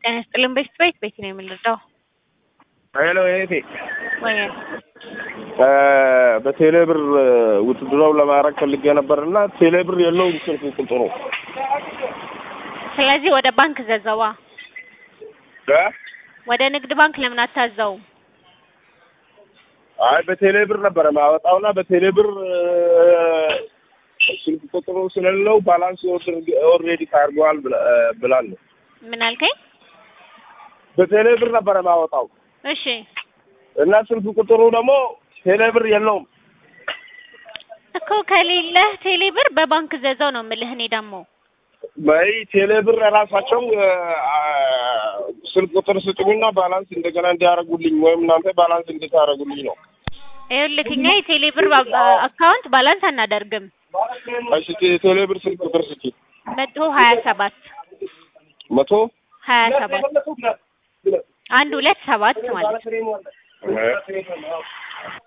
ጤና ይስጥልን ቤት ቤት ቤት ነው የምንረዳው ሄሎ እህቴ ወይ በቴሌ ብር ውትድሮው ለማድረግ ፈልጌ ነበር እና ቴሌ ብር የለውም ስልክ ቁጥሩ ስለዚህ ወደ ባንክ ዘዘዋ እ ወደ ንግድ ባንክ ለምን አታዘው? አይ በቴሌ ብር ነበረ ማወጣውና በቴሌ ብር ስልክ ቁጥሩ ስለሌለው ባላንስ ኦልሬዲ ታርጓል ብላለሁ። ምን አልከኝ? በቴሌ ብር ነበረ ማወጣው እሺ እና ስልክ ቁጥሩ ደግሞ ቴሌ ብር የለውም። እኮ ከሌለህ ቴሌ ብር በባንክ ዘዘው ነው የምልህ። እኔ ደግሞ በይ ቴሌ ብር ራሳቸው ስልክ ቁጥር ስጡኝና ባላንስ እንደገና እንዲያደርጉልኝ ወይም እናንተ ባላንስ እንድታደርጉልኝ ነው። ይኸውልህ እኛ የቴሌ ብር አካውንት ባላንስ አናደርግም። እሺ ቴሌ ብር ስልክ ቁጥር ስጪ። መቶ ሀያ ሰባት መቶ ሀያ ሰባት አንድ ሁለት ሰባት ማለት እ